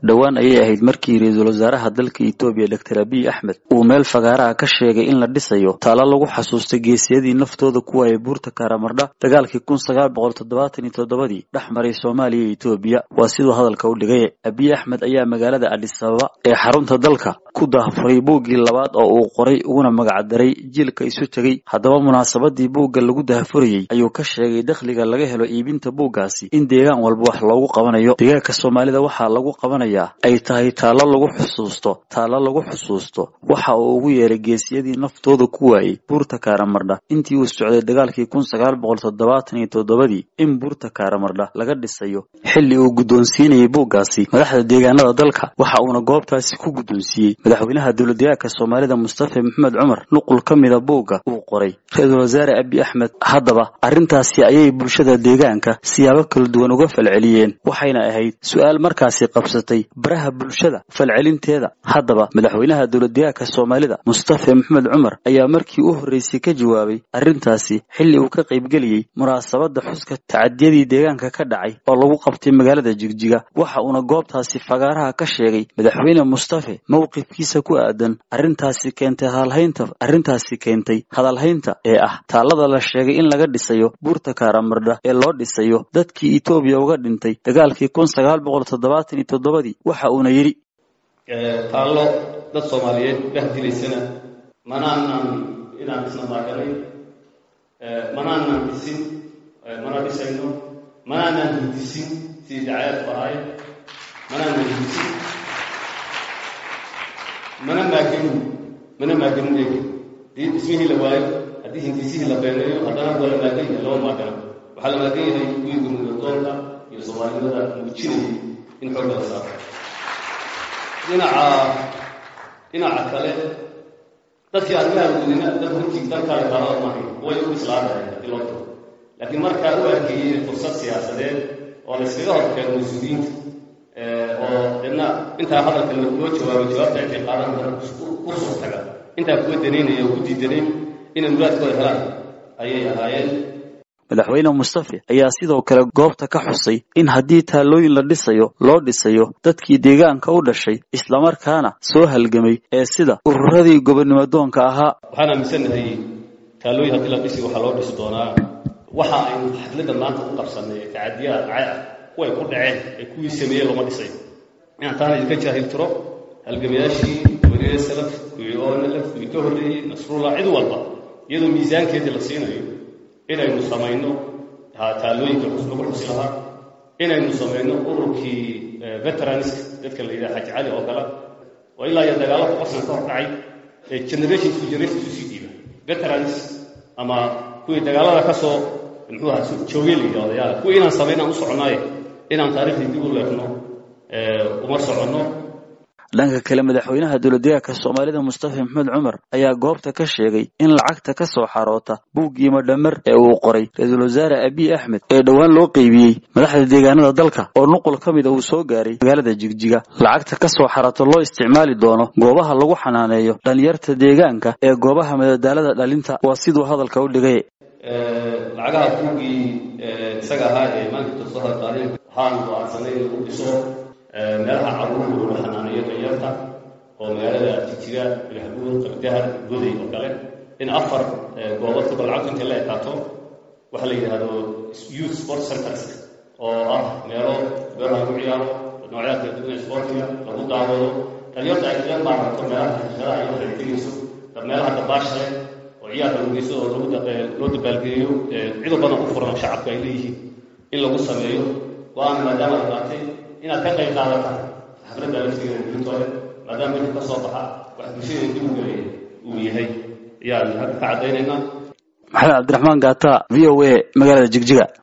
dhowaan ayay ahayd markii ra-iisul wasaaraha dalka etoobiya doctor abiy axmed uu meel fagaaraha ka sheegay in la dhisayo taalo lagu xasuustay geesiyadii naftooda ku waayay buurta kaaramardha dagaalkii kun sagaal boqol toddobaatan iyo toddobadii dhex maray soomaaliya iyo etoobiya waa siduu hadalka u dhigay abiy axmed ayaa magaalada adis ababa ee xarunta dalka ku daafuray buuggii labaad oo uu qoray uguna magacdaray jiilka isu tegey haddaba munaasabadii buugga lagu daahfurayey ayuu ka sheegay dakhliga laga helo iibinta buuggaasi in deegaan walba wax loogu qabanayo deegaanka soomaalida waxaa lagu qabanayaa ay tahay taallo lagu xusuusto taallo lagu xusuusto waxa uu ugu yeeray geesiyadii naftooda ku waayey buurta kaaramardha intii uu socday dagaalkii kun sagaal boqol toddobaatan iyo toddobadii in buurta kaaramardha laga dhisayo xilli uu guddoonsiinayay buuggaasi madaxda deegaanada dalka waxa uuna goobtaasi ku guddoonsiiyey madaxweynaha dowladdeegaanka soomaalida mustafa maxamed cumar nuqul ka mida buugga uu qoray ra-iisul wasaare abiy axmed haddaba arrintaasi ayay bulshada deegaanka siyaabo kala duwan uga falceliyeen waxayna ahayd su-aal markaasi qabsatay baraha bulshada falcelinteeda haddaba madaxweynaha dowladdeegaanka soomaalida mustafa maxamed cumar ayaa markii u horreysay ka jawaabay arrintaasi xilli uu ka qaybgeliyey munaasabadda xuska tacadiyadii deegaanka ka dhacay oo lagu qabtay magaalada jigjiga waxa uuna goobtaasi fagaaraha ka sheegay madaxweyne mustafe mowqifkiisa ku aadan arrintaasi keentay hadalhaynta arrintaasi keentay hadalhaynta ee ah taallada la sheegay in laga dhisayo buurta kaaramardha ee loo dhisayo dadkii etoobiya uga dhintay dagaalkii kun sagaal boqol toddobaatan iyo toddobadii waxa uuna yidhi taallo dad soomaaliyeed bahdilaysana manaanan inaan isna maaganay manaanan dhisin mana dhisayno manaanan hindisin sidii dacayaadku ahaay manaanan hindisin mana maaganin mana maaganin eegi hadii dhismihii la waayo haddii hindisihii la beeneeyo haddana waa la maagan yahay lama maagana waxaa la maagan yahay kuwii gurmudadoonka iyo soomaalinimada muujinayay in xoogga la saaro dhinaca dhinaca kale dadkii arrimaha gudina dad runtii dalkaale taalada maahay way u islaadahay haddii loo tago laakiin markaa u arkeeyey fursad siyaasadeed oo la iskaga horkeeno mas-uuliyiinta oo deedna intaa hadalka loo jawaabo jawaabta intay qaadan dana ku soo taga intaa kuwa danaynaya oo ku diidanayn inay muraadkooda helaan ayay ahaayeen madaxweyne mustafe ayaa sidoo kale goobta ka xusay in haddii taallooyin la dhisayo loo dhisayo dadkii deegaanka u dhashay islamarkaana soo halgamay ee sida ururadii gobonnimadoonka ahaa waxaan aaminsannahay taallooyin haddii la dhisi waxaa loo dhisi doonaa waxa aynu xafladda maanta u qabsannay ee tacadiyaha dhacay ah kuway ku dhaceen ee kuwii sameeyey looma dhisay inaan taana idinka jaahil tiro halgamayaashii weliye salaf kuwii onalaf kuwii ka horreeyey nasrullah cid walba iyadoo miisaankeedii la siinayo inaynu samayno taallooyinka lagu xusi lahaa inaynu samayno ururkii veteranska dadka la yidhaha xaji cali oo kale oo ilaa iyo dagaalo kuqasna ka hor dhacay ee generation to generation usii dhiiba veterans ama kuwii dagaalada ka soo muxuu aha joogay la yidhahdo yaala kuwii inaan samaynaan u soconaaye inaan taariikhdii dib u leefno uma soconno dhanka kale madaxweynaha dowladdeegaanka soomaalida mustafa maxamed cumar ayaa goobta ka sheegay in lacagta ka soo xaroota buuggii madhamer ee uu qoray ra-iisul wasaare abiy axmed ee dhowaan loo qeybiyey madaxda deegaanada dalka oo nuqul ka mida uu soo gaaray magaalada jigjiga lacagta ka soo xarooto loo isticmaali doono goobaha lagu xanaaneeyo dhalinyarta deegaanka ee goobaha madadaalada dhalinta waa siduu hadalka u dhigay lacagaha buuggii isaga ahaa ee maalinta soo hadqaadeen waxaanu go-aansanay in lagu dhiso meelaha caruurta lagu xanaaneeyo danyarta oo magaalada jijiga ilahbuur qabdahar goday oo kale in afar goobood kolka lacagtu intay la ekaato waxa la yidhaahdo youth sport centers oo ah meelo beeraha lagu ciyaaro noocyaha kala duwan sportiga lagu daawado dhalinyarta ay kaga maarato meelaha xashadaha iyo waxay tegayso meelaha dabaasha leh oo ciyaarka lagu geysto oo loo dabaalgeeyo cido badan u furan shacabka ay leeyihiin in lagu sameeyo go-aan maadaama la qaatay inaad ka qayb qaadataan xafladda laftigeeda guintooda maadaama midka ka soo baxa wax bulshada dib u gelaya uu yahay ayaan halka ka caddaynaynaa maxamed cabdiraxmaan gaata v o a magaalada jigjiga